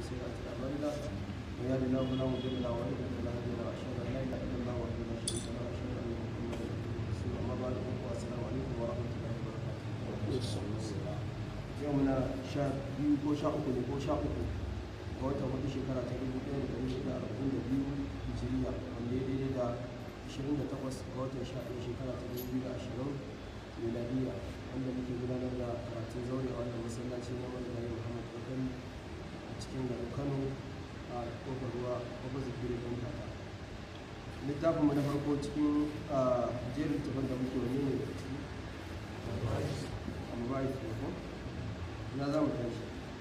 سيئات أعمالنا من يهد الله فلا مضل له ومن يضلل فلا هادي له وأشهد أن لا إله إلا الله وحده لا شريك له وأشهد أن محمدا رسول الله أما بعد والسلام عليكم ورحمة الله وبركاته يومنا شهر biyu ko sha uku ne ko sha uku ga watan hudu shekara ta dubu ɗaya da ɗari shida arba'in da biyu hijiriya wanda ya daidai da ashirin da takwas ga watan sha ɗaya shekara ta dubu biyu da ashirin miladiya wanda muke gudanar da karatun zaure a wannan masallaci na marigayi muhammad kokari a cikin garin kano a kofar ruwa kofar zikiri ɗan kaka littafinmu na farko cikin jerin tafan da muke wani ne da ciki amma ba yi ko ina za mu tashi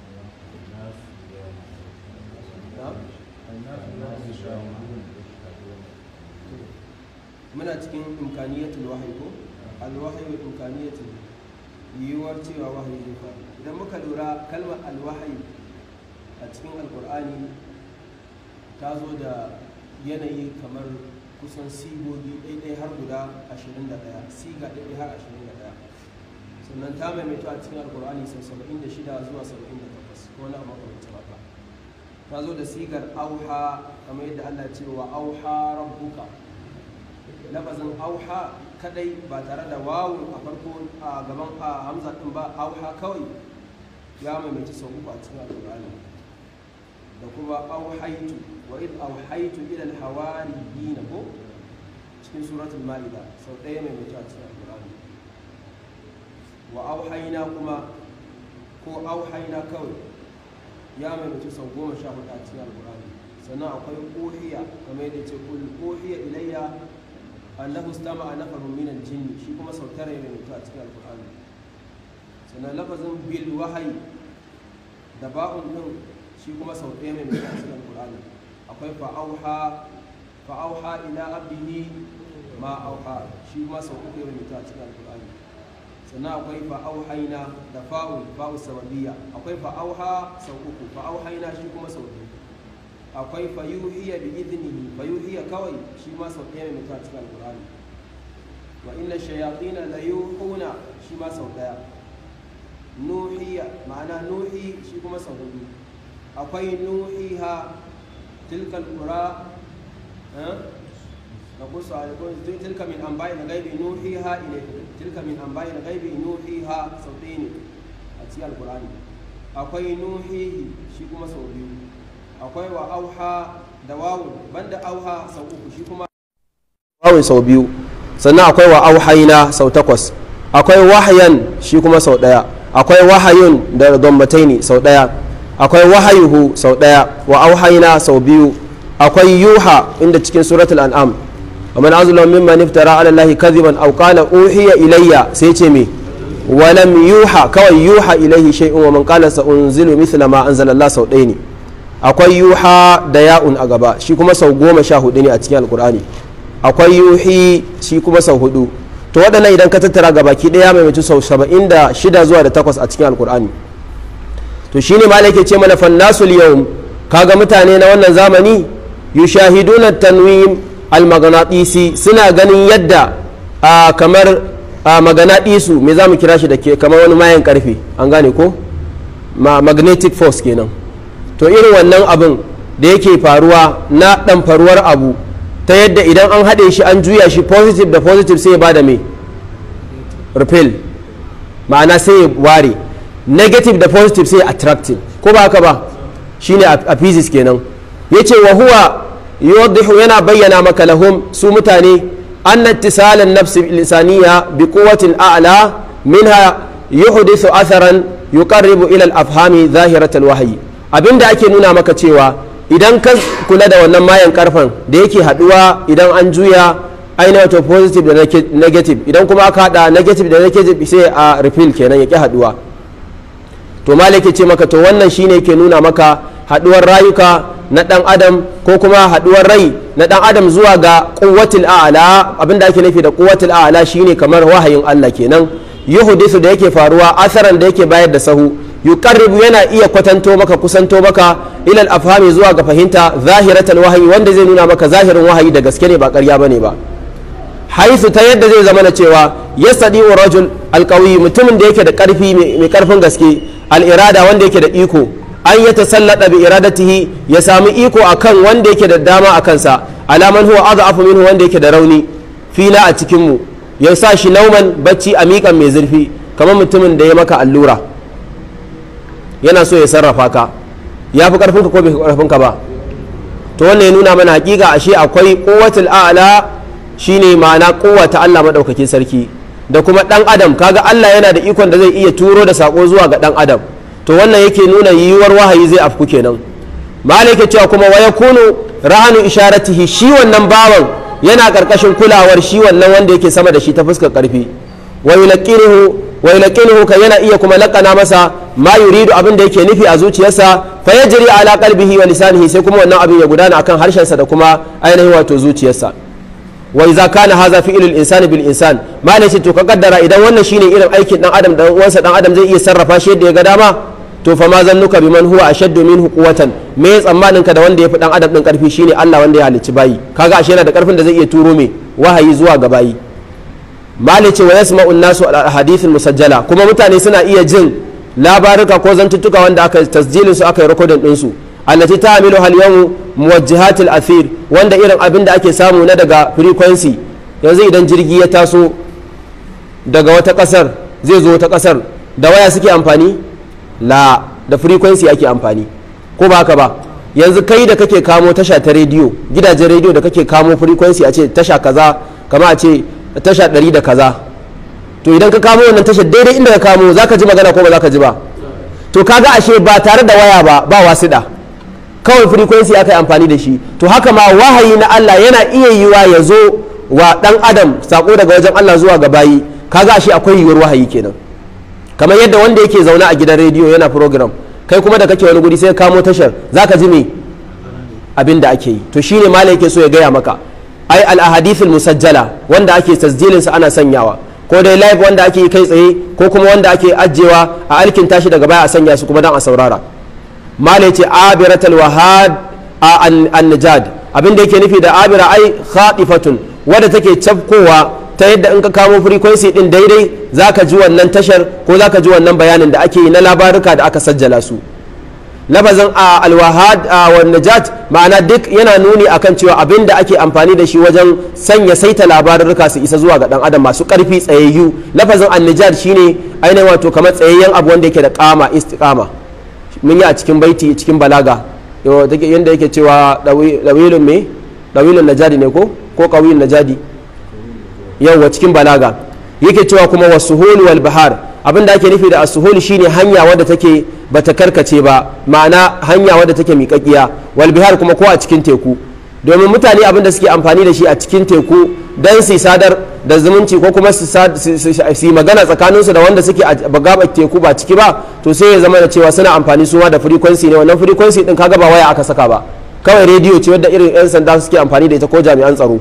muna cikin imkaniyatul wahayi ko alwahayi imkaniyatul yiwuwar cewa wahayi zai faru idan muka lura kalmar alwahayi a cikin alkur'ani ta zo da yanayi kamar kusan sigogi ɗaiɗai har guda 21 siga ɗaiɗai har 21 sannan ta maimaito a cikin alkur'ani sau 76 zuwa 78 ko na makamancin haka ta zo da sigar auha kamar yadda allah ce wa auha rabbuka lafazin auha kadai ba tare da wawu a farko a gaban a hamza din ba auha kawai ya maimaci sau uku a cikin alkur'ani da kuma auhaitu wa id auhaitu ila alhawariyina ko cikin suratul ma'ida sau ɗaya maimaci a cikin alkur'ani wa auhaina kuma ko auhaina kawai ya maimaci sau goma sha hudu a cikin alkur'ani sannan akwai ohiya kamar yadda ce kul ohiya ilayya annahu istama'a nafarun min al-jinni shi kuma sau tara ya maimaita a cikin alkur'ani sannan lafazin bil wahayi da ba'un din shi kuma sau ɗaya maimaita a cikin alkur'ani akwai fa'auha fa'auha ila abdihi ma auha shi kuma sau uku ya maimaita a cikin alkur'ani sannan akwai fa'auhaina da fa'ul fa'ul sababiyya akwai fa'auha sau uku fa'auhaina shi kuma sau biyu akwai fayuhiya bi idnihi fayuhiya kawai shi ma sau ɗaya mai mutuwa cikin alqur'ani wa inna shayatin la yuhuna shi ma sau ɗaya nuhiya ma'ana nuhi shi kuma sau hudu akwai nuhiha tilka alqura نقص عليكم تلك من انباء الغيب نوحيها اليكم تلك من انباء الغيب نوحيها صوتين اتي القران akwai nuhihi shi kuma sau biyu akwai wa auha da wawun banda auha sau uku shi kuma wawun sau biyu sannan akwai wa auhaina sau takwas akwai wahayan shi kuma sau daya akwai wahayun da dombataini sau daya akwai wahayuhu sau daya wa auhaina sau biyu akwai yuha inda cikin suratul an'am ومن أظلم ممن افترى على الله كذبا أو قال أوحي إلي سيتمي ولم يوحى كوي يوحى إليه شيء ومن قال سأنزل مثل ما أنزل الله سوديني akwai yuha da ya'un a gaba shi kuma sau goma sha hudu ne a cikin alkur'ani akwai yuhi shi kuma sau hudu to waɗannan idan ka tattara gaba ki ɗaya mai mutu sau saba'in da shida zuwa da takwas a cikin alkur'ani to shine ma yake ce mana fannasul yau kaga mutane na wannan zamani yushahiduna tanwim almaganatisi suna ganin yadda a kamar maganatisu me za mu kira shi da ke kamar wani mayan karfe an gane ko magnetic force kenan to irin wannan abin da yake faruwa na dan faruwar abu ta yadda idan an haɗe shi an juya shi positive da positive sai ya bada mai repel ma'ana sai ya ware negative da positive sai ya attracting ko ba haka ba shine a physics kenan yace wa huwa yuwaddihu yana bayyana maka lahum su mutane anna ittisalan nafsi lisaniya bi quwwatin a'la minha yuhdithu atharan yuqarribu ila al-afhami zahirat al-wahyi abinda ake nuna maka cewa idan ka kula da wannan mayan karfan da yake haduwa idan an juya ainihin wato positive da negative idan kuma aka hada negative da negative sai a refill kenan ya ki haduwa to malaka ce maka to wannan shine yake nuna maka haduwar rayuka na dan adam ko kuma haduwar rai na dan adam zuwa ga quwwatul a'la abinda ake nufi da quwwatul a'la shine kamar wahayin Allah kenan yuhdisu da yake faruwa asaran da yake bayar da sahu yuqarribu yana iya kwatanto maka kusanto maka ila al-afhami zuwa ga fahimta zahiratul wahayi wanda zai nuna maka zahirin wahayi da gaske ne ba ƙarya bane ba haisu ta yadda zai zama na cewa yasadi rajul alqawi mutumin da yake da karfi mai karfin gaske al-irada wanda yake da iko an ya tasallada bi iradatihi ya sami iko akan wanda yake da dama a kansa alaman huwa adhafu minhu wanda yake da rauni fina a cikin mu ya sa shi nauman bacci a miƙan mai zurfi kamar mutumin da ya maka allura yana so ya sarrafa ka ya fi karfinka ko bai fi karfinka ba to wannan ya nuna mana hakika ashe akwai quwwatul a'la shine ma'ana ta Allah madaukakin sarki da kuma dan adam kaga Allah yana da ikon da zai iya turo da sako zuwa ga dan adam to wannan yake nuna yiwuwar wahayi zai afku kenan malaka cewa kuma wa yakunu ra'anu isharatihi shi wannan bawan yana karkashin kulawar shi wannan wanda yake sama da shi ta fuskar karfi wa yulaqinuhu wa yulaqinuhu kan yana iya kuma lakana masa ma yuridu abin da yake nufi a zuciyarsa fa yajri ala qalbihi wa lisanihi sai kuma wannan abin ya gudana akan harshensa da kuma ainihin wato zuciyarsa wa idza kana hadha fi'lul insani bil insan malai ce to ka kaddara idan wannan shine irin aikin dan adam dan uwansa dan adam zai iya sarrafa shi yadda ya ga dama to fa ma zannuka biman huwa ashaddu minhu quwwatan me tsammanin ka da wanda ya fi dan adam din karfi shine Allah wanda ya halicci bayi kaga ashe yana da karfin da zai iya turo me wahayi zuwa ga bayi malai ce wa yasma'u an-nasu al ahadith musajjala kuma mutane suna iya jin labaruka ko zantuttuka wanda aka tasjilin su aka yi recording din su allati ta'milu hal yawm muwajjihat al athir wanda irin abin da ake samu na daga frequency yanzu idan jirgi ya taso daga wata kasar zai zo wata kasar da waya suke amfani la da frequency ake amfani ko ba haka ba yanzu kai da kake kamo tasha ta rediyo gidajen rediyo da kake kamo frequency a ce tasha kaza kama a ce tasha ɗari da kaza to idan ka kamo wannan tasha daidai inda ka kamo za ka ji magana ko ba za ka ji ba to kaga ashe ba tare da waya ba ba wasiɗa kawai frequency aka yi amfani da shi to haka ma wahayi na Allah yana iya yiwa ya zo wa ɗan adam sako daga wajen Allah zuwa ga bayi kaga ashe akwai yiwuwar wahayi kenan kamar yadda wanda yake zaune a gidan rediyo yana program kai kuma da kake wani guri sai kamo tashar zaka ji me abin da ake yi to shine malai yake so ya gaya maka ai al ahadithul musajjala wanda ake tasjilin sa ana sanyawa ko dai live wanda ake yi kai tsaye ko kuma wanda ake ajewa a alkin tashi daga baya a sanya su kuma dan a saurara malai ce abiratul wahad a an najad abin da yake nufi da abira ai khatifatun wadda take cafkowa ta yadda in ka kamo frequency din daidai za ka ji wannan tashar ko za ka ji wannan bayanin da ake yi na labaruka da aka sajjala su lafazin a alwahad a najat ma'ana duk yana nuni akan cewa abin da ake amfani da shi wajen sanya saita labarurruka su isa zuwa ga dan adam masu karfi tsayayyu lafazin annajat shine ainihin wato kamar tsayayyen abu wanda yake da kama istiqama mun yi a cikin baiti cikin balaga yanda yake cewa dawilun me dawilun najadi ne ko ko qawiyun najadi yawwa cikin balaga yake cewa kuma wasuhul wal bahar abinda ake nufi da asuhul shine hanya wadda take bata karkace ba ma'ana hanya wadda take miƙaƙiya wal bihar kuma ko a cikin teku domin mutane abinda suke amfani da shi a cikin teku dan su sadar da zumunci ko kuma su yi magana tsakaninsu da wanda suke a gabar teku ba ciki ba to sai ya zama da cewa suna amfani suma da frequency ne wannan frequency din kaga ba waya aka saka ba kawai rediyo ce wadda irin 'yan sanda suke amfani da ita ko jami'an tsaro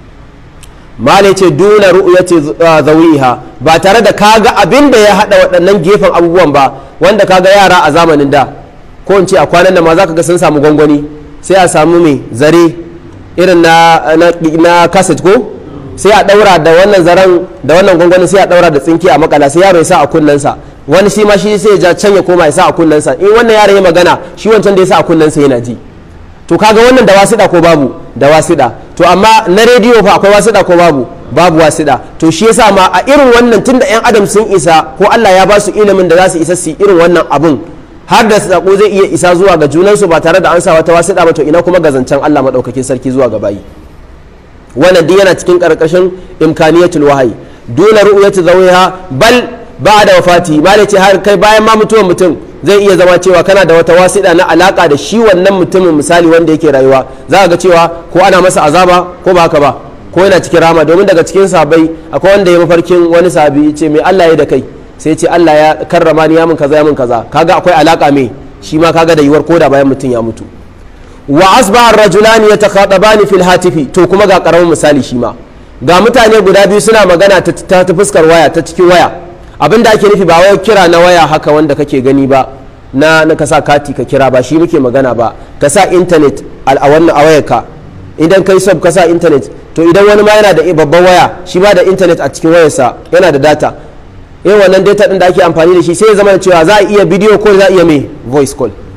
male ce duna ru'yati zawiha ba tare da kaga abin da ya hada waɗannan gefen abubuwan ba wanda kaga yara a zamanin da ko in ce a kwanan da ma zaka ga sun samu gwangwani sai a samu mai zare irin na na cassette ko sai a daura da wannan zaren da wannan gwangwani sai a daura da tsinki a makala sai yaro ya sa a kunnensa wani shi ma shi sai ya ja can ya koma ya sa a kunnensa in wannan yaro ya magana shi wancan da ya sa a kunnensa yana ji to kaga wannan da wasiɗa ko babu da wasiɗa to amma na rediyo fa akwai wasiɗa ko babu babu wasiɗa to shi yasa ma a irin wannan tunda yan adam sun isa ko Allah ya ba su ilimin da za su isa su irin wannan abun har da sako zai iya isa zuwa ga junansu ba tare da an sa wata wasiɗa ba to ina kuma ga zancen Allah madaukakin sarki zuwa ga bayi wannan duk yana cikin karkashin imkaniyatul wahayi dole ru'yatu zawiha bal ba da wafati malai ce har kai bayan ma mutuwar mutum zai iya zama cewa kana da wata wasiɗa na alaka da shi wannan mutumin misali wanda yake rayuwa za ga cewa ko ana masa azaba ko ba haka ba ko yana cikin rama domin daga cikin sabai akwai wanda ya mafarkin wani sabi ce mai Allah ya da kai sai ce Allah ya karrama ni ya min kaza ya min kaza kaga akwai alaka mai shi ma kaga da yiwuwar koda bayan mutum ya mutu wa asbaha ar-rajulani yatakhatabani fil hatifi to kuma ga karamin misali shi ma ga mutane guda biyu suna magana ta ta fuskar waya ta cikin waya abin da ake nufi ba wai kira na waya haka wanda kake gani ba na na ka sa kati ka kira ba shi muke magana ba ka sa intanet a wannan a wayarka idan kai sub ka sa intanet to idan wani ma yana da babban waya shi ma da intanet a cikin wayarsa yana da data yin wannan data din da ake amfani da shi sai ya zama da cewa za a iya bidiyo call za a iya mai voice call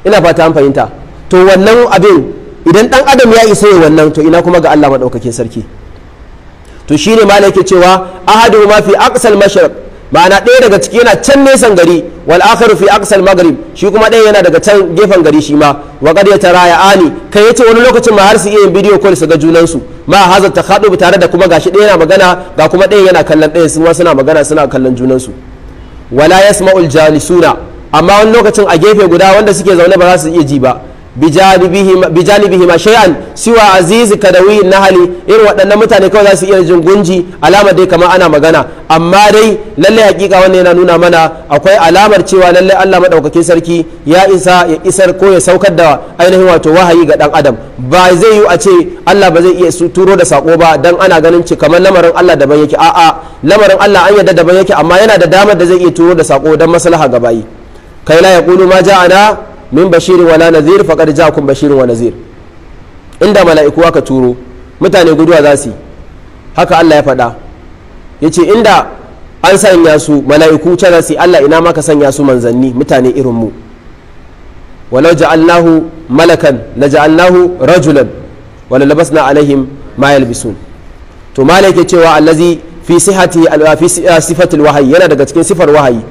ina fata an fahimta to wannan abin idan dan adam ya isa ya wannan to ina kuma ga Allah madaukakin sarki to shine ma yake cewa ahadu ma fi aqsal mashriq ma'ana ɗaya daga ciki yana can nesan gari wal akharu fi aqsal maghrib shi kuma ɗaya yana daga can gefen gari shi ma wa qad yataraya ani kai yace wani lokacin ma har su iya yin bidiyo call su ga junan su ma haza takhadub tare da kuma gashi ɗaya yana magana ga kuma ɗaya yana kallon ɗaya su ma suna magana suna kallon junan su wala yasma'ul jalisuna amma wani lokacin a gefe guda wanda suke zaune ba za su iya ji ba bijanibihi ma shay'an siwa azizi kadawi nahali irin waɗannan mutane kawai za su iya jin gunji alamar dai kamar ana magana amma dai lallai hakika wannan yana nuna mana akwai alamar cewa lallai Allah madaukakin sarki ya isa ya isar ko ya saukar da ainihin wato wahayi ga dan adam ba zai yi a ce Allah ba zai iya turo da sako ba dan ana ganin ci kamar lamarin Allah daban yake a'a lamarin Allah an yadda daban yake amma yana da damar da zai iya turo da sako dan maslaha ga bayi kai la yaqulu ma ja'ana min bashirin wala nazir faqad ja'akum bashirin wa nazir inda mala'iku aka turo mutane guduwa za su yi haka Allah ya faɗa yace inda an sanya su mala'iku ta za su Allah ina maka sanya su manzanni mutane irin mu walau ja'alnahu malakan la ja'alnahu rajulan wala labasna alaihim ma yalbisun to malai ke cewa allazi fi sihati fi sifatil wahayi yana daga cikin sifar wahayi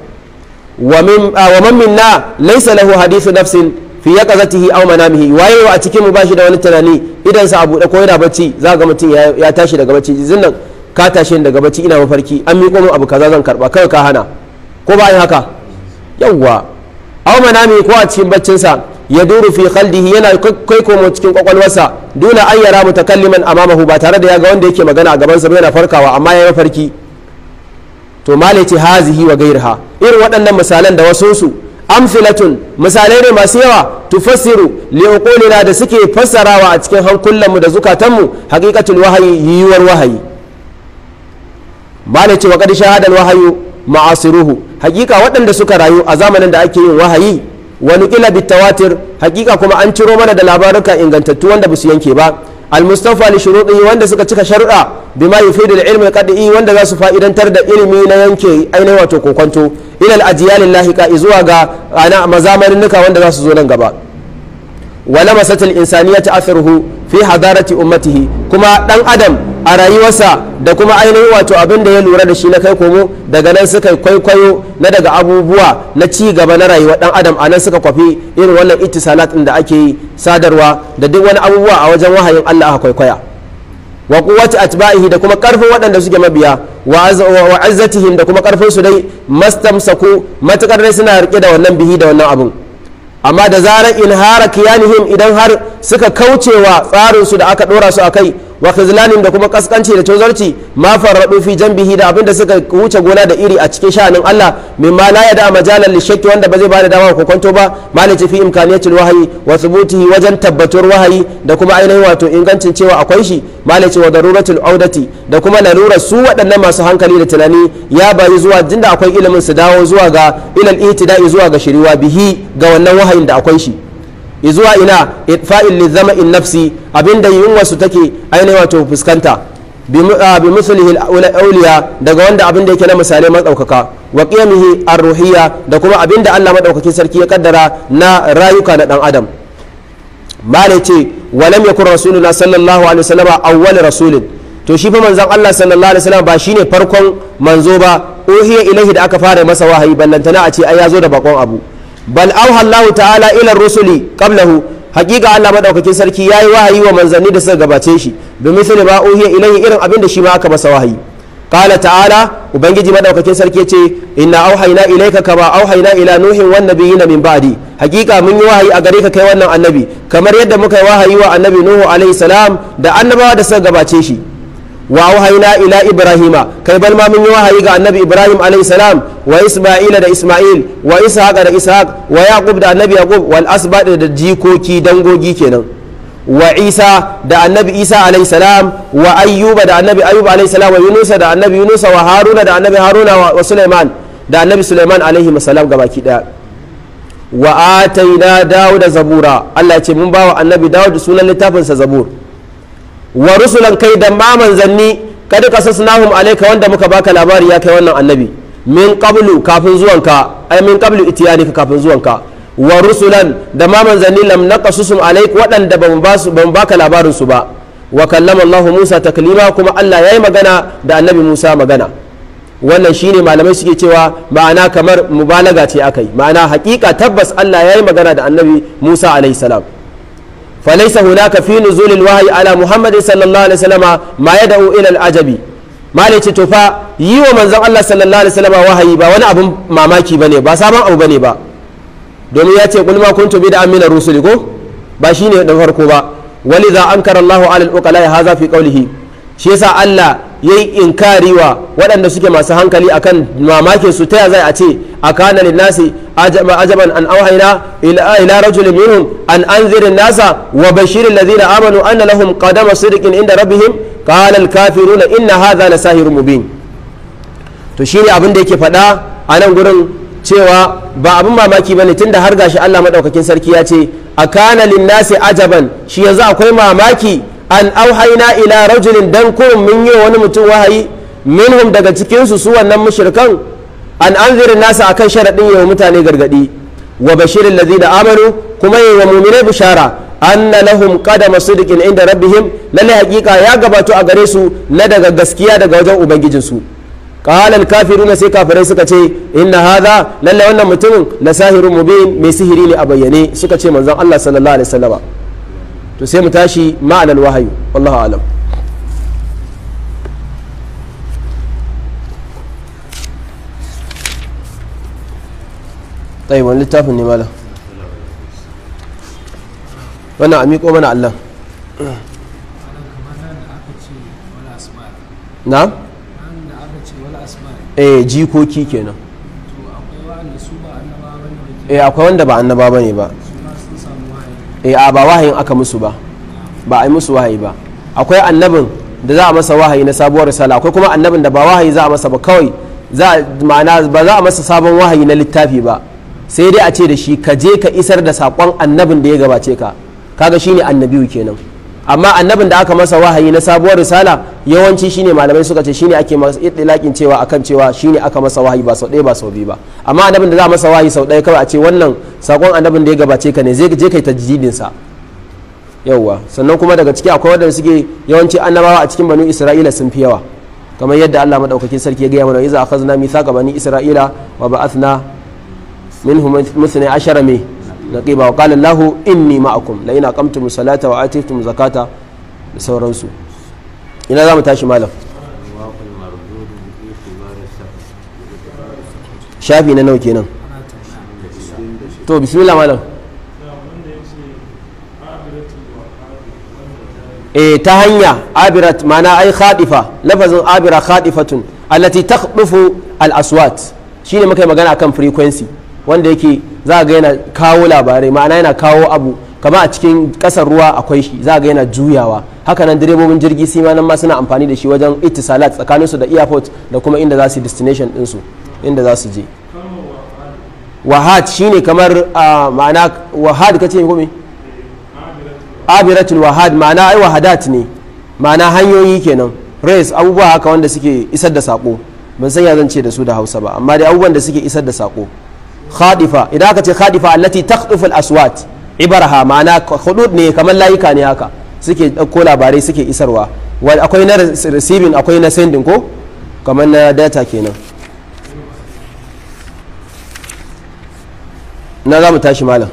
ومن منا ليس له حديث نفس في يقظته او منامه waye a cikin mu bashi da wani tunani idan sa abu da ko yana bacci za ga mutum ya tashi daga bacci zinnan ka tashi daga bacci ina mafarki an miƙo min abu kaza zan karba kai ka hana ko ba haka yawwa aw manami ko a cikin baccin sa ya duru fi khaldihi yana kai komo cikin kwakwalwarsa dole an yara mutakalliman amamahu ba tare da ya ga wanda yake magana a gaban sa yana farkawa amma ya mafarki to malai ce hazihi wa gairaha irin waɗannan misalan da wasunsu amfilatun misalai ne masu yawa tufassiru liuqulina da suke fassarawa a cikin hankulanmu da zukatanmu haqiqatul wahayi yiwuwar wahayi malai ce wa qad shahada wahayu ma'asiruhu hakika waɗanda suka rayu a zamanin da ake yin wahayi wa nuqila bitawatir hakika kuma an ciro mana da labaruka ingantattu wanda ba su yanke ba المصطفى لشروطه wanda suka cika sharuɗa bima yufidu al-ilm al-qad'i wanda za su fa'idantar da ilimi na yanke ainihin wato kokonto ila al-ajyal lahiqa zuwa ga ana mazamanin nuka wanda za su zo nan gaba wala masatil insaniyati atharuhu fi hadarati ummatihi kuma dan adam a rayuwarsa da kuma ainihin wato abin da ya lura da shi na kai komo daga nan suka kwaikwayo na daga abubuwa na ci gaba na rayuwar dan adam a nan suka kwafi irin wannan ittisalat da ake yi sadarwa da duk wani abubuwa a wajen wahayin Allah aka kwaikwaya wa quwwati atba'ihi da kuma karfin waɗanda suke mabiya wa azzatihim da kuma karfin su dai mastamsaku matukar dai suna rike da wannan bihi da wannan abun amma da zarar inhara kiyanihim idan har suka kaucewa tsarinsu da aka dora su a kai wa khizlanin da kuma kaskanci da tozarci ma farradu fi janbihi da abinda suka wuce gona da iri a cikin sha'anin Allah mimma la yada majalan lishakki wanda ba zai bada dama ko kwanto ba malice fi imkaniyatul wahyi wa thubutihi wajen tabbatuwar wahayi da kuma ainihin wato ingancin cewa akwai shi malice wa daruratul audati da kuma larurar su waɗannan masu hankali da tunani ya bayi zuwa jinda akwai ilimin su dawo zuwa ga ilal ihtida'i zuwa ga shiriwa bihi ga wannan wahayin da akwai shi zuwa ina itfa'il li zama'in nafsi abinda yunwa su take ainihin wato fuskanta bi musulihi auliya daga wanda abinda yake na misalai matsaukaka wa qiyamihi ar-ruhiyya da kuma abinda Allah madaukakin sarki ya kaddara na rayuka na dan adam mala ce walam yakun rasuluna sallallahu alaihi wasallam awwal rasulin to shi fa manzon Allah sallallahu alaihi wasallam ba shine farkon manzo ba uhiya ilahi da aka fara masa wahayi ballantana a ce ai ya zo da bakon abu bal auha Allah ta'ala ila rusuli qablahu hakika Allah madaukakin sarki yayi wahayi wa manzanni da suka gabace shi bi misali ma uhiya ilayhi irin abin da shi ma aka masa wahayi qala ta'ala ubangiji madaukakin sarki yace inna auhayna ilayka kama auhayna ila nuhin wan nabiyina min ba'di hakika mun yi wahayi a gare ka kai wannan annabi kamar yadda muka yi wahayi wa annabi nuhu alaihi salam da annabawa da suka gabace shi wa auhayna ila ibrahima kai bal ma mun yi wahayi ga annabi ibrahim alayhi salam wa isma'ila da isma'il wa ishaq da ishaq wa yaqub da annabi yaqub wal asbad da jikoki dangogi kenan wa isa da annabi isa alayhi salam wa ayyuba da annabi ayyub alayhi salam wa yunusa da annabi yunusa wa haruna da annabi haruna wa sulaiman da annabi sulaiman alayhi salam gabaki daya wa ataina dawuda zabura Allah ya ce mun bawa annabi dawud sunan littafinsa zabur wa rusulan kai da ma manzanni kada qasasnahum alayka wanda muka baka labari ya kai wannan annabi min qablu kafin zuwanka ai min qablu itiyanika kafin zuwanka wa rusulan da ma manzanni lam naqasusum alaik waɗanda ban ba su ban baka labarin su ba wa kallama Allah Musa taklima kuma Allah yayi magana da annabi Musa magana wannan shine malamai suke cewa ma'ana kamar mubalaga ce akai ma'ana hakika tabbas Allah yayi magana da annabi Musa alaihi salam فليس هناك في نزول الوحي على محمد صلى الله عليه وسلم ما يدعو الى العجب ما ليce to fa yi wa manzon Allah sallallahu alaihi wasallam wahayi ba wani abun mamaki bane ba sabon abu bane ba domin ya ce kul ma kuntu bi da amina rusuli ko ba shine da farko ba walidha ankara Allahu ala al-uqala hadha fi qawlihi shi yasa Allah yayi inkari wa waɗanda suke masu hankali akan mamakin su ta zai a ce akana linnasi ajaban an auhayna ila ila rajulin minhum an anzir nasa wa bashir alladhina amanu anna lahum qadama sidqin inda rabbihim qala al-kafiruna inna hadha la sahirun mubin to shine abin da yake faɗa a nan gurin cewa ba abin mamaki bane tunda har gashi Allah madaukakin sarki ya ce akana linnasi ajaban shi yanzu akwai mamaki an auhaina ila rajulin dan kurum mun yi wani mutum wahayi minhum daga cikinsu su wannan mushrikan an anzirin nasa akan sharaɗin yawa mutane gargaɗi wa bashirin da amanu kuma yi wa muminai bishara anna lahum qadama sidqin inda rabbihim lalle hakika ya gabato a gare su na daga gaskiya daga wajen ubangijinsu qala al kafiruna sai kafirai suka ce inna hadha lalle wannan mutumin la sahirun mubin mai sihiri ne a bayyane suka ce manzon Allah sallallahu alaihi wasallama to sai mu tashi ma'anar wahayu wallahu alam tsaye wani littafin ne mala wannan a miƙo mana allah na? eh jikoki kenan eh akwai wanda ba annaba ba ne ba eh a ba wahayin aka musu ba ba a yi musu wahayi ba akwai annabin da za a masa wahayi na sabuwar risala akwai kuma annabin da ba wahayi za a masa ba kawai za ma'ana ba za a masa sabon wahayi na littafi ba sai dai a ce da shi ka je ka isar da sakon annabin da ya gabace ka kaga shine annabiyu kenan amma annabin da aka masa wahayi na sabuwar risala yawanci shine malamai suka ce shine ake masa ittilaqin cewa akan cewa shine aka masa wahayi ba sau ɗaya ba sau biyu ba amma annabin da za a masa wahayi sau ɗaya kawai a ce wannan sakon annabin da ya gabace ka ne zai je kai tajdidin sa yawwa sannan kuma daga ciki akwai wadanda suke yawanci annabawa a cikin banu isra'ila sun fi yawa kamar yadda Allah madaukakin sarki ya gaya mana iza akhazna mithaqa bani isra'ila wa ba'athna minhum muthna ashara me naqiba wa qala Allahu inni ma'akum la in aqamtum salata wa atitum zakata da sauransu ina za mu tashi malam shafi na nawa kenan to bismillah malam e ta hanya abirat mana ai khadifa lafazin abira khadifatun allati takhdufu al aswat shine muka yi magana akan frequency wanda yake za ga yana kawo labarai ma'ana yana kawo abu kama a cikin kasar ruwa akwai shi za ga yana juyawa haka nan direbobin jirgi sai ma nan ma suna amfani da shi wajen ittisalat tsakanin su da airport da kuma inda za su destination din su inda za su je wahad shine kamar ma'ana wahad kace ko me abiratul wahad ma'ana ai wahadat ne ma'ana hanyoyi kenan race abubuwa haka wanda suke isar da sako ban san ya zan ce da su da Hausa ba amma dai abubuwan da suke isar da sako khadifa idan aka ce khadifa allati takhdufu al-aswat ibaraha ma'ana hudud ne kamar layuka ne haka suke dauko labarai suke isarwa akwai na receiving akwai na sending ko kamar na data kenan na za mu tashi malam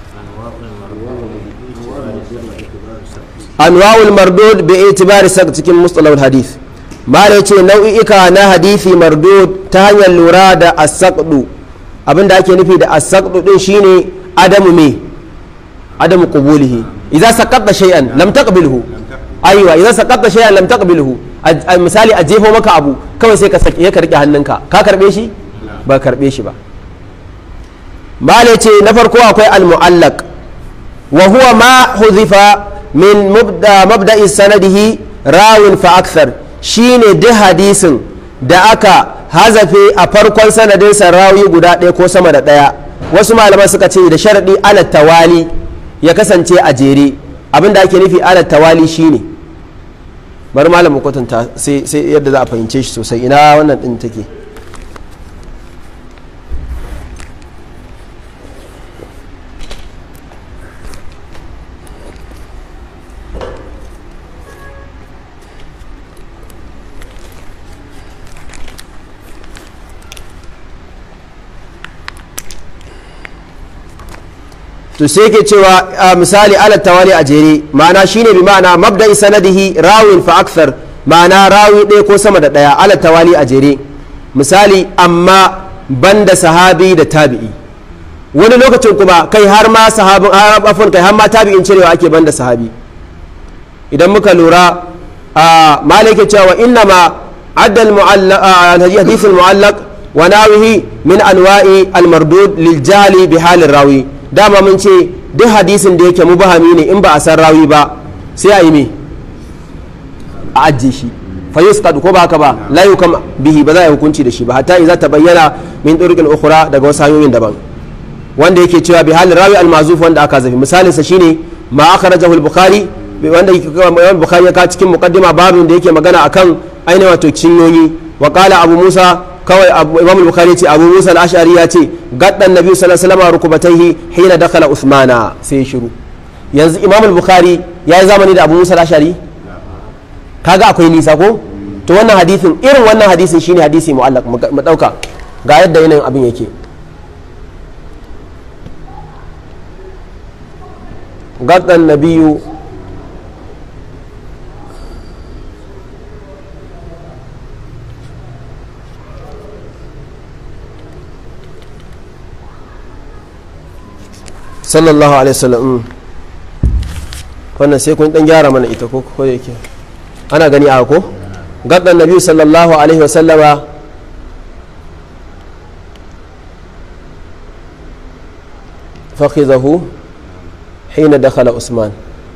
anwa'ul mardud bi itibari sak cikin mustalahul hadith malai ce nau'i'ika na hadithi mardud ta hanyar lura da asaqdu abinda ake nufi da asaqdu din shine adamu me adamu qubulihi idza saqatta shay'an lam taqbilhu aiwa idza saqatta shay'an lam taqbilhu misali a jefo maka abu kawai sai ka saki ka rike hannunka ka karbe shi ba karbe shi ba malai ce na farko akwai al-mu'allaq wa huwa ma huzifa min mabda'i sanadihi rawin fa akthar shine duk hadisin da aka hazafe a farkon sanadinsa rawi guda ɗaya ko sama da ɗaya wasu malaman suka ce da sharaɗi ala tawali ya kasance a jere abinda ake nufi ala tawali shine bari malam mu kwatanta sai yadda za a fahimce shi sosai ina wannan ɗin take to sai yake cewa misali ala tawali a jere ma'ana shine bi ma'ana mabda'i sanadihi rawin fa akthar ma'ana rawi ɗaya ko sama da ɗaya ala tawali a jere misali amma banda sahabi da tabi'i wani lokacin kuma kai har ma sahabin afon kai har ma tabi'in cirewa ake banda sahabi idan muka lura a malike cewa inna ma adda al-hadith al-mu'allaq wa nawihi min anwa'i al-mardud lil jahli bi halin rawi dama mun ce duk hadisin da yake mubahami ne in ba a san rawi ba sai a yi me a ajiye shi fa yusqad ko ba haka ba la yukam bihi ba za a hukunci da shi ba hatta idza tabayyana min turuqil ukhra daga wasu hanyoyin daban wanda yake cewa bi halin rawi al-mazuf wanda aka zafi misalin sa shine ma akhrajahu al-bukhari wanda Imam Bukhari ya ka cikin muqaddima babin da yake magana akan ainihin wato cinyoyi wa qala Abu Musa kawai Imam Bukhari ya ce Abu Musa al-Ash'ari ya ce gaddan Nabi sallallahu alaihi wasallam rukubatayhi hina dakhala Uthmana sai shiru yanzu Imam Bukhari ya yi zamani da Abu Musa al-Ash'ari kaga akwai nisa ko to wannan hadisin irin wannan hadisin shine hadisi mu'allaq mu dauka ga yadda yanayin abin yake gaddan nabiyu sallallahu alaihi wasallam wannan sai kun dan gyara mana ita ko ko yake ana gani a ko gaddan nabi sallallahu alaihi wasallama fakhizahu hina dakhala usman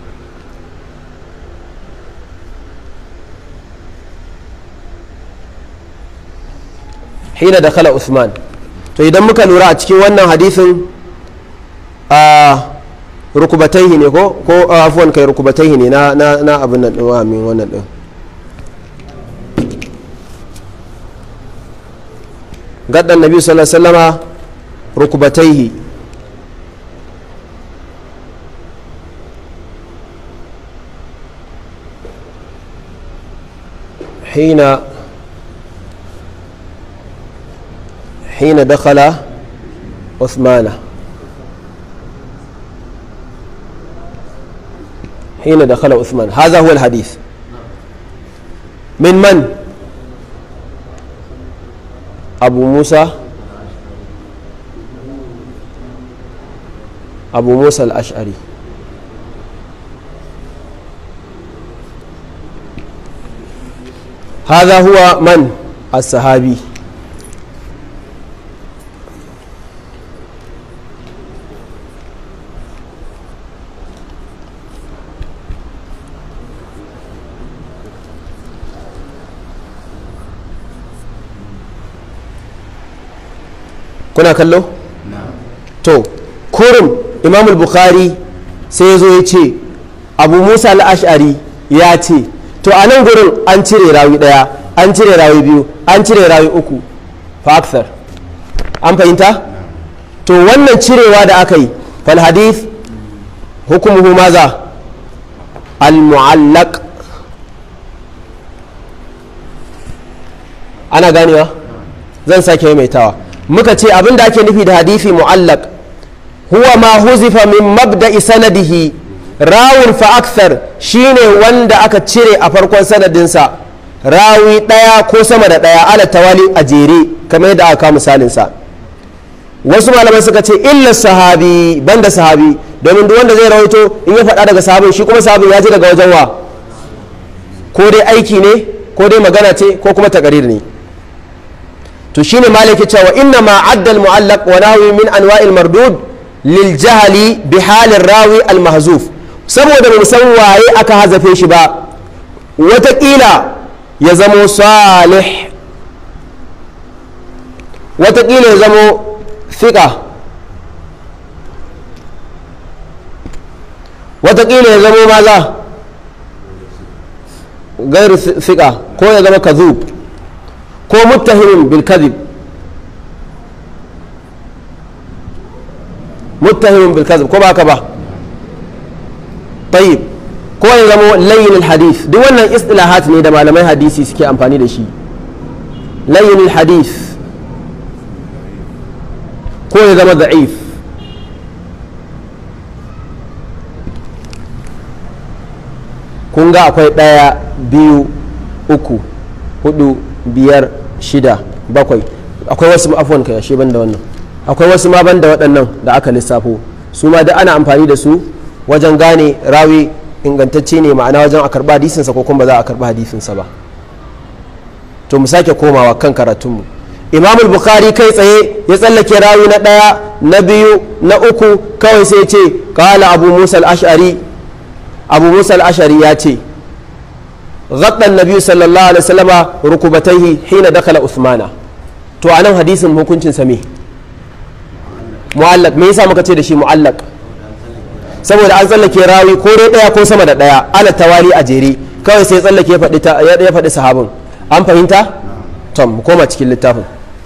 hina dakhala usman to idan muka lura a cikin wannan hadisin a rukubataihi ne ko ko afuwan kai rukubataihi ne na na na abin nan din min wannan din gaddan nabi sallallahu alaihi wasallama rukubataihi حين حين دخل عثمان حين دخل عثمان هذا هو الحديث من من أبو موسى أبو موسى الأشعري هذا هو من الصحابي kuna kallo? to kurum imam bukhari sai ya zo ya ce abu musa al'ashari ya ce to a nan gurin an cire rawi daya an cire rawi biyu an cire rawi uku fa an fahimta to wannan cirewa da aka yi fal hadith hukumuhu maza al-mu'allaq ana ganewa zan sake maimaitawa muka ce abin da ake nufi da hadisi mu'allaq huwa ma huzifa min mabda'i sanadihi rawun fa akthar shine wanda aka cire a farkon sanadinsa rawi ɗaya ko sama da ɗaya ala tawali a jere kamar yadda aka misalinsa wasu malamai suka ce illa sahabi banda sahabi domin duk wanda zai rawaito in ya faɗa daga sahabin shi kuma sahabin ya ji daga wajen wa ko dai aiki ne ko dai magana ce ko kuma takarir ne to shine malaki cewa inna ma adda al-mu'allaq wa nahwi min anwa'il mardud lil jahli bi halin rawi al-mahzuf saboda ba san waye aka hazafe shi ba watakila ya zamo salih watakila ya zamo fiƙa watakila ya zamo maza gairu fiƙa ko ya zama kazub ko muttahimin bil kadhib muttahimin bil kadhib ko ba ka ba tayyib ko ya zama layin hadith duk wannan istilahat ne da malamai hadisi suke amfani da shi layin hadith ko ya zama da'if kun ga akwai ɗaya biyu uku hudu biyar shida bakwai akwai wasu afuwan kai ashe banda wannan akwai wasu ma banda waɗannan da aka lissafo su ma da ana amfani da su wajen gane rawi ingantacce ne ma'ana wajen a karɓa hadisinsa ko kuma ba za a karɓa hadisinsa ba to mu sake komawa kan karatunmu imamul bukhari kai tsaye ya tsallake rawi na ɗaya na biyu na uku kawai sai ce kala abu musa al-ash'ari abu musa al-ash'ari ya ce غطى النبي صلى الله عليه وسلم ركبتيه حين دخل عثمان to a nan hadisin hukuncin sa me mu'allaq me yasa muka ce da shi mu'allaq saboda an tsallake rawi ko dai daya ko sama da daya ala tawali a jere kawai sai tsallake ya faɗi sahabin an fahimta tom mu koma cikin littafin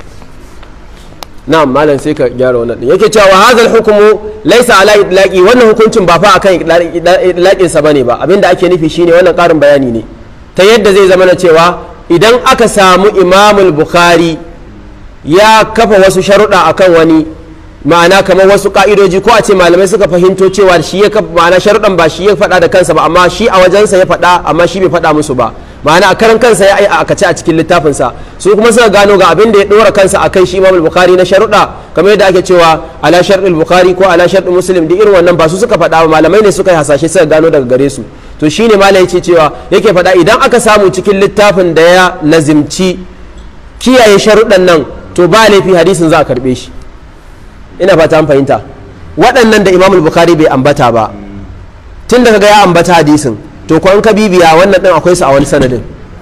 na'am malam sai ka gyara wannan din yake cewa hadal hukumu laysa ala idlaqi wannan hukuncin ba fa akan idlaqin sa bane ba abinda ake nufi shine wannan karin bayani ne ta yadda zai zama na cewa idan aka samu imamul bukhari ya kafa wasu sharuɗa akan wani ma'ana kamar wasu ka'idoji ko a ce malamai suka fahimto cewa shi ya kafa ma'ana sharuɗan ba shi ya faɗa da kansa ba amma shi a wajensa ya faɗa amma shi bai faɗa musu ba ma'ana a karan kansa ya yi a akace a cikin littafinsa su kuma suka gano ga abin da ya ɗora kansa a kai shi imamul bukhari na sharuɗa kamar yadda ake cewa ala sharɗin bukhari ko ala sharɗin muslim duk irin wannan ba su suka faɗa ba malamai ne suka yi hasashe suka gano daga gare su to shine malam ce cewa yake faɗa idan aka samu cikin littafin da ya lazimci kiyaye sharuɗan nan to ba laifi hadisin za a karɓe shi ina fata an fahimta waɗannan da imamul bukhari bai ambata ba tun da kaga ya ambata hadisin to ko an ka bibiya wannan ɗin akwai su a wani sanadin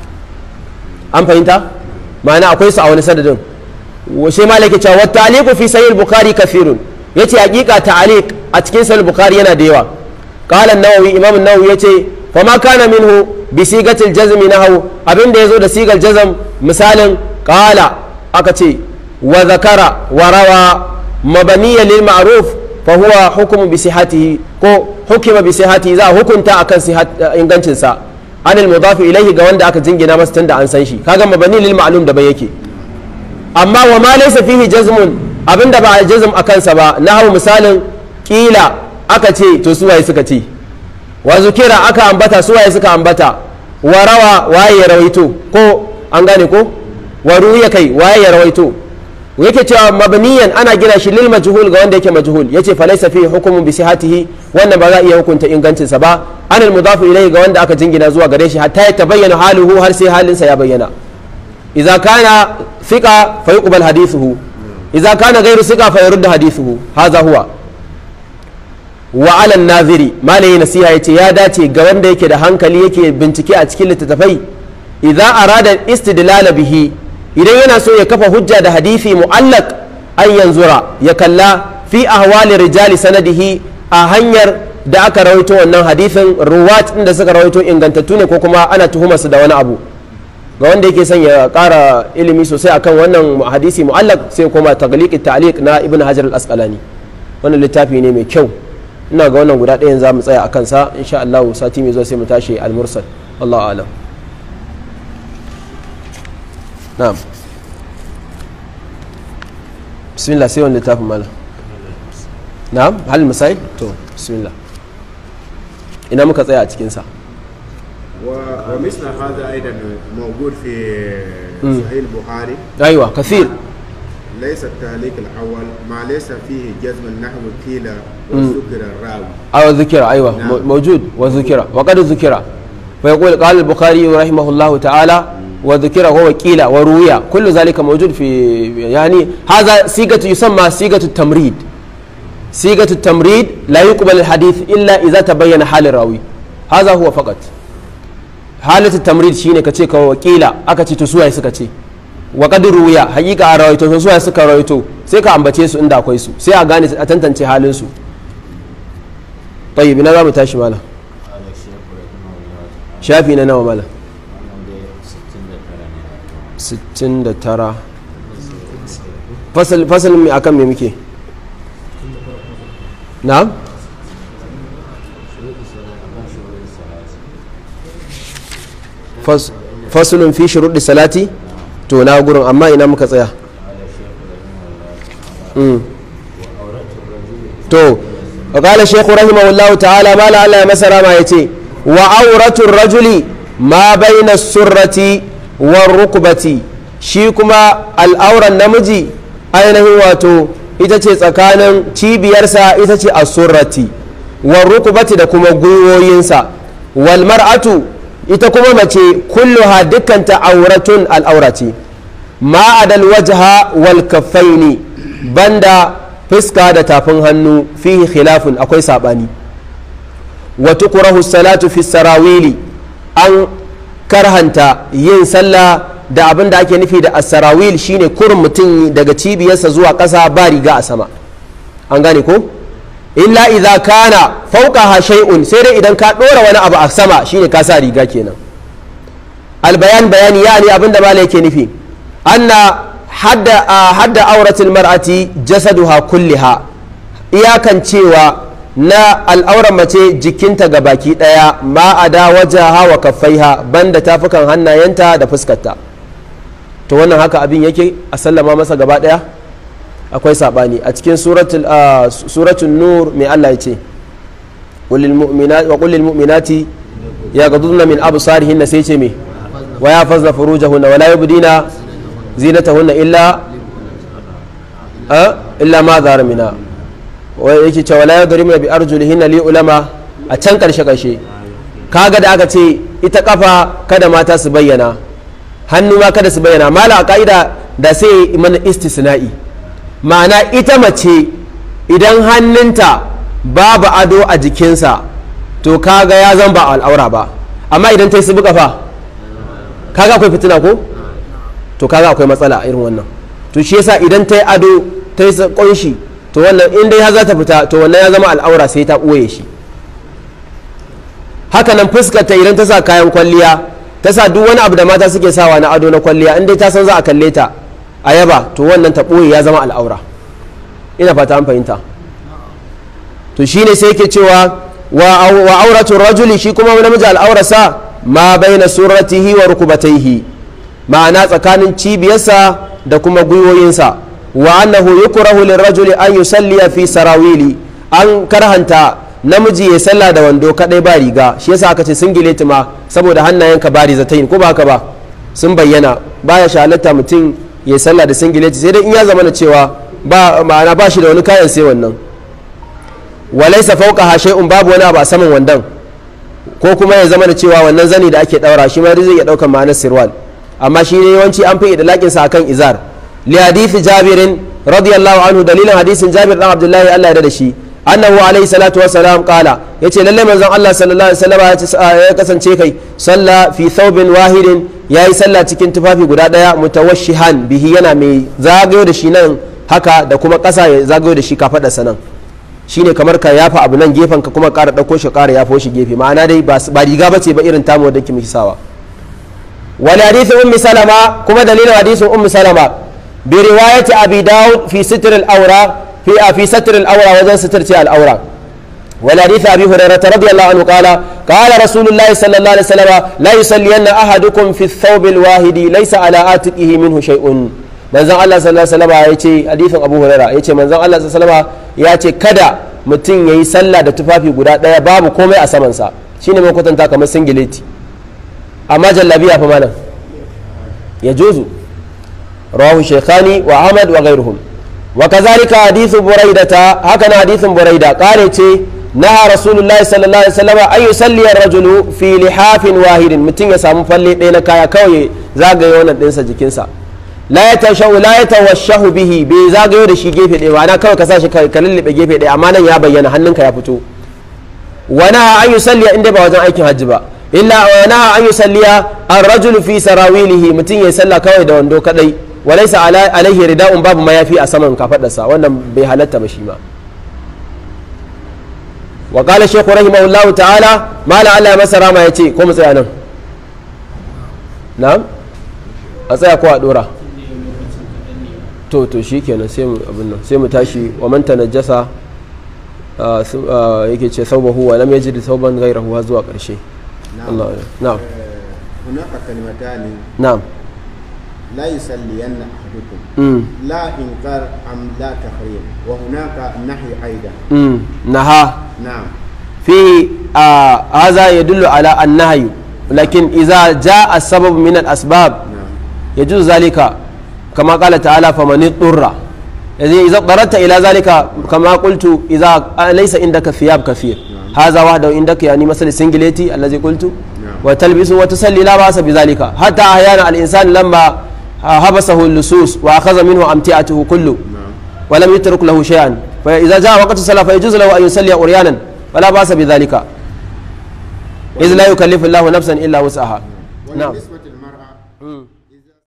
an fahimta ma'ana akwai su a wani sanadin sai malam yake cewa wata aliku fi sahih bukhari kafirun yace hakika ta'aliq a cikin sahih bukhari yana da yawa قال النووي امام النووي yace فما كان منه بصيغه الجزم نحو abin da yazo da sigar jazm misalin qala aka ce wa zakara wa rawa mabaniyan lil ma'ruf fa huwa hukmu bi sihhatihi ko hukima bi sihhatihi za hukunta akan ingancin sa anil mudaf ilayhi ga wanda aka jingina masa tunda an san shi kaga mabani lil ma'lum da bai yake amma wa ma laysa fihi jazmun abinda ba a jazm akan sa ba nahwu misalin kila aka ce to suwaye suka ce wa zukira aka ambata suwaye suka ambata wa rawa waye ya rawaito ko an gane ko wa ruya kai waye ya rawaito yake cewa mabniyan ana gina shi lil majhul ga wanda yake majhul yace fa laysa fihi hukmun bi sihhatihi wannan ba za a iya hukunta ingancin sa ba anil mudafu ilayhi ga wanda aka jingina zuwa gare shi hatta ya tabayyana haluhu har sai halin sa ya bayyana idza kana thiqa fa yuqbal hadithuhu idza kana ghayru thiqa fa yurd hadithuhu hadha huwa wa alan naziri malayi nasiha ya ce ya dace ga wanda yake da hankali yake bincike a cikin littattafai idan arada istidlala bihi idan yana so ya kafa hujja da hadisi mu'allaq an yanzura ya kalla fi ahwali rijali sanadihi a hanyar da aka rawaito wannan hadisin ruwat da suka rawaito ingantattu ne ko kuma ana tuhumar su da wani abu ga wanda yake son ya kara ilimi sosai akan wannan hadisi mu'allaq sai kuma tagliq ta'liq na ibn hajar al-asqalani wannan littafi ne mai kyau ina ga wannan guda ɗayan za mu tsaya a kansa insha Allah sati mai zuwa sai mu tashi al-mursal Allah alam na'am bismillah sai wani littafin mala na'am hal misai to bismillah ina muka tsaya a cikinsa ومثل هذا ايضا موجود في صحيح البخاري ايوه كثير ليس التعليق الاول ما ليس فيه جزم النحو قيل وذكر الراوي أو ذكر أيوة نعم. موجود وذكر وقد ذكر فيقول قال البخاري رحمه الله تعالى وذكر هو قيل وروي كل ذلك موجود في يعني هذا صيغة يسمى صيغة التمريد صيغة التمريد لا يقبل الحديث إلا إذا تبين حال الراوي هذا هو فقط حالة التمريد شيء كتشي وقيل أكتشي تسوى سكتشي wa qad ruwiya hakika a rawaito sun suwaye suka rawaito sai ka ambace su inda akwai su sai a gane a tantance halin su tayyib ina za mu tashi mala shafi na nawa mala 69 fasal fasalin mai akan me muke na'am Fas- fasalun fi shuruɗi salati to na gurin amma ina muka tsaya Mm. to qala shaykhu rahimahullahu ta'ala mala Allah ya masa rama yace wa auratul rajuli ma baina surrati war rukbati shi kuma al'auran namiji ainihin wato ita ce tsakanin cibiyarsa ita ce asurrati war rukbati da kuma gwiwoyinsa wal mar'atu ita kuma mace kulluha dukkanta auratun al'aurati ma adal wajha wal kaffaini banda fuska da tafin hannu fihi khilafun akwai sabani wa tukrahu salatu fi sarawili an karhanta yin sallah da abin da ake nufi da asarawil shine kurin mutum daga cibiyarsa zuwa ƙasa ba riga a sama an gane ko illa idza kana fawqaha shay'un sai dai idan ka dora wani abu a sama shine ka sa riga kenan albayan bayani yani abin da malai yake nufi anna hadda hadda auratul mar'ati jasaduha kulliha iyakan cewa na al'auran mace jikinta ga baki daya ma a da wajaha wa kaffaiha banda tafukan hannayenta da fuskarta to wannan haka abin yake a sallama masa gaba daya akwai sabani a cikin suratul nur mai Allah ya ce wa kullil mu'minati ya gadudna min absarihinna sai ce me wa ya fazna furujahunna wa la yubdina zinatahunna illa illa ma zahara mina wa yake cewa la yadrimuna bi arjulihinna li ulama a can karshe karshe kaga da aka ce ita kafa kada mata su bayyana hannu ma kada su bayyana mala a ka'ida da sai mana istisna'i ma'ana ita mace idan hannunta babu ado a jikinsa to kaga ya zan ba al'aura ba amma idan ta yi su kafa kaga akwai fitina ko to kaga akwai matsala a irin wannan to shi yasa idan ta yi ado ta yi kunshi to wannan in dai har za ta fita to wannan ya zama al'aura sai ta ɓoye shi haka nan fuskar ta idan ta sa kayan kwalliya ta sa duk wani abu da mata suke sawa na ado na kwalliya in dai ta san za a kalle ta a yaba to wannan ta ɓoye ya zama al'aura ina fata an fahimta to shine sai yake cewa wa auratu rajuli shi kuma namiji al'aurarsa ma baina suratihi wa rukubataihi ma'ana tsakanin cibiyarsa da kuma gwiwoyinsa wa annahu yukrahu lirrajuli an yusalliya fi sarawili an karhanta namiji ya sallah da wando kadai ba riga shi yasa aka ce singileti ma saboda hannayenka ba rizatayin ko ba haka ba sun bayyana baya shalatta mutum ya sallah da singileti sai dai in ya zama cewa ba ma'ana ba shi da wani kayan sai wannan walaisa fauka shay'un babu wani abu a saman wandan ko kuma ya zama da cewa wannan zani da ake daura shi ma zai iya daukar ma'anar sirwal amma shi ne yawanci an fi idlaƙin sa akan izar li hadithi jabirin radiyallahu anhu dalilin hadisin jabir dan abdullahi Allah ya da shi annahu alaihi salatu wa salam qala yace lalle manzon Allah sallallahu alaihi wasallam ya kasance kai salla fi thawbin wahidin yayi sallah cikin tufafi guda daya mutawashshihan bihi yana mai zagayo da shi nan haka da kuma ƙasa ya zagayo da shi kafada sanan shine kamar ka yafa abu nan gefen ka kuma ƙara ɗauko shi ƙara yafo shi gefe ma'ana dai ba riga bace ba irin tamu da ke miki sawa wani hadisin ummi salama kuma dalilin hadisin ummi salama bi riwayati abi daud fi sitr al-awra fi fi sitr al-awra wajen sitirce al-awra wal hadith abi hurairah radiyallahu anhu qala qala rasulullah sallallahu alaihi wasallam la yusalliyanna ahadukum fi ath-thawb al-wahid laysa ala atiqihi minhu shay'un manzon Allah sallallahu alaihi wasallam ya ce hadisin Abu Hurairah ya ce manzon Allah sallallahu alaihi wasallam ya ce kada mutum yayi sallah da tufafi guda daya babu komai a saman sa shine mai kwatanta kamar singileti amma jallabiya fa malam ya juzu rawahu shaykhani wa Ahmad wa ghayruhum wa kazalika hadithu buraidata haka na hadithin buraida kare ce naha rasulullahi sallallahu alaihi wasallam an yusalli ar-rajulu fi lihafin wahidin mutum ya samu falle ɗaya na kaya kawai zagaye wannan ɗinsa jikinsa la ya tashahu la ya tawashahu bihi bai zagayo da shi gefe ɗaya ma'ana kawai ka sashi ka lullube gefe ɗaya amma nan ya bayyana hannunka ya fito wana an yusalliya inda ba wajen aikin hajji ba illa wana an yusalliya ar-rajulu fi sarawilihi mutum ya sallah kawai da wando kadai walaysa alaihi rida'un babu mayafi a saman kafadarsa wannan bai halatta ba shi ma wa qala shaykh rahimahullahu ta'ala mala Allah masara ma yace ko mu tsaya nan na'am a tsaya ko a dora to to shi kenan sai mu abin nan sai mu tashi wa man tanajjasa yake ce saubahu wa lam yajid sauban ghayrahu har zuwa karshe Allah na'am هناك كلمتان na'am لا يصلين أحدكم mm لا إنكار أم لا تحريم وهناك نهي أيضا mm naha نعم fi آه هذا يدل على النهي لكن إذا جاء السبب من الأسباب نعم يجوز ذلك كما قال تعالى فمن اضطر إذا إذا اضطررت إلى ذلك كما قلت إذا ليس عندك ثياب كثير هذا وحده عندك يعني مثل السنجليتي الذي قلت وتلبس وتسلي لا بأس بذلك حتى أحيانا الإنسان لما حبسه اللصوص وأخذ منه أمتعته كله نعم ولم يترك له شيئا فإذا جاء وقت الصلاة فيجوز له أن يصلي عريانا فلا بأس بذلك إذ لا يكلف الله نفسا إلا وسعها نعم بالنسبة